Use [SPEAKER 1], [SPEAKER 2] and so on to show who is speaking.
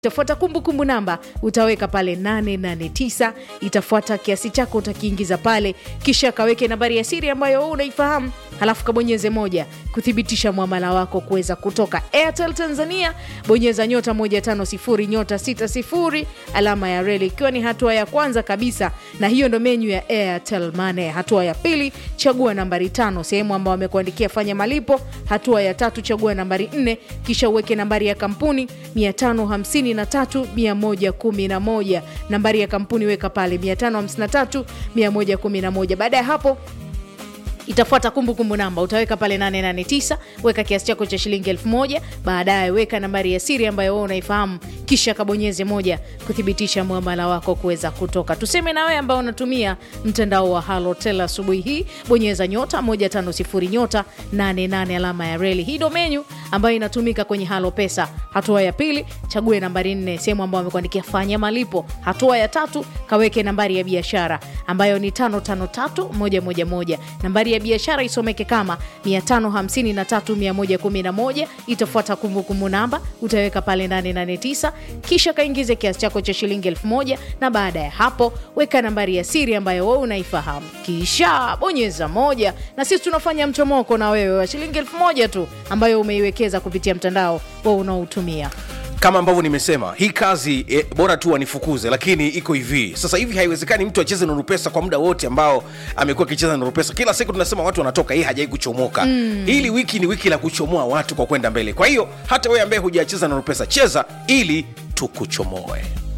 [SPEAKER 1] itafuata kumbukumbu namba utaweka pale 889 itafuata kiasi chako utakiingiza pale kisha kaweke nambari ya siri ambayo wewe unaifahamu halafu kabonyeze moja kuthibitisha mwamala wako kuweza kutoka airtel tanzania bonyeza nyota 150 nyota 60 alama ya reli ikiwa ni hatua ya kwanza kabisa na hiyo ndo menyu ya airtel mane hatua ya pili chagua nambari tano sehemu ambao wamekuandikia fanya malipo hatua ya tatu chagua nambari nne kisha uweke nambari ya kampuni 553111 nambari ya kampuni weka pale 553111 baada ya hapo itafuata kumbukumbu namba utaweka pale 889 weka kiasi chako cha shilingi 1000 baadaye weka nambari ya siri ambayo wewe unaifahamu kisha kabonyeze moja kuthibitisha mwamala wako kuweza kutoka tuseme na wewe ambao unatumia mtandao wa halotel asubuhi hii bonyeza nyota 150 nyota 88 alama ya reli hii ndo menyu ambayo inatumika kwenye halo pesa hatua ya pili chague nambari 4 sehemu ambayo amekuandikia fanya malipo hatua ya tatu kaweke nambari ya biashara ambayo ni 553111 nambari ya biashara isomeke kama 553111 itafuata kumbukumbu namba utaweka pale 889 kisha kaingize kiasi chako cha shilingi 1000 na baada ya hapo weka nambari ya siri ambayo wewe unaifahamu kisha bonyeza moja na sisi tunafanya mchomoko na wewe wa shilingi 1000 tu ambayo umeiwekeza kupitia mtandao wa unaotumia
[SPEAKER 2] kama ambavyo nimesema hii kazi e, bora tu wanifukuze lakini iko hivi sasa hivi haiwezekani mtu acheze nurupesa kwa muda wote ambao amekuwa akicheza nurupesa kila siku tunasema watu wanatoka hii hajai kuchomoka mm. hili wiki ni wiki la kuchomoa watu kwa kwenda mbele kwa hiyo hata wewe ambaye hujacheza nurupesa cheza ili tukuchomoe